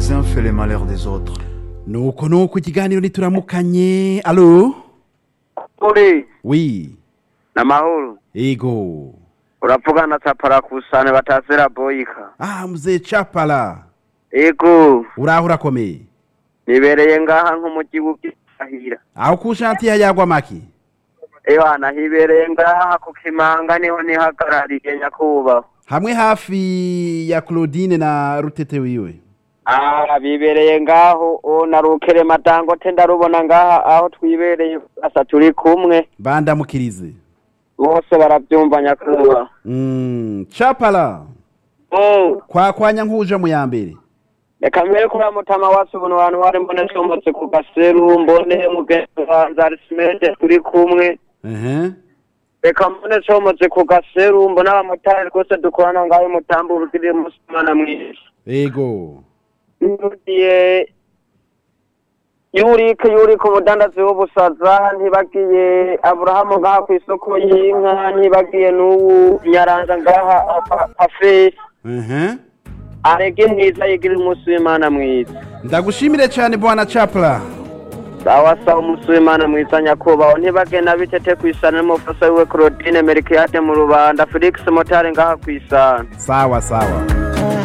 les uns fait les malheurs des autres. nuko nuko ikiganiro nituramukanye alo uri wi namahoro ego uravugana tapara kusane batazira boyika ah mzee chapala ego uraho urakomeye nibereye ngaha nk'umugi w'ubwirahira aho ku shanti yagwa maki ewana hibereye ngaha ku kimanga niho nihagarariye nyakubahwa hamwe hafi ya claudine na rutete wiwe ah bibereye ngaho o narukere madangote ndarubona ngaha aho twibereye asa turi kumwe bandamukirize bose barabyumva nyakubahwa mm, chapala Mm. kwa kwanya nkuje mu ya mbere reka mbere kuri mutama wacu ubuntu abantu bari mbone comotse ku gaseru mbone mugenzi wanjye arisimede turi kumwe ehe reka mbone comotse ku gaseru mbone abamotari rwose dukorana ngaho mutambo ubugirire umunsi umwana mwiza ego ntugiye yurike yurike umudandazi w'ubusaza ntibagiye aburahamu ngaha ku isoko y'inka ntibagiye n'uwu nyaranza ngaha afesi ehe arege mwiza yigirire umunsi w'imana mwiza ndagushimire cyane bwana chapala sawa sawa umunsi w'imana mwiza nyakubahwa ntibagena bitete ku isana n'umufasa wiwe claudine merikiyade mu rubanda felix motari ngaha ku isana sawa sawa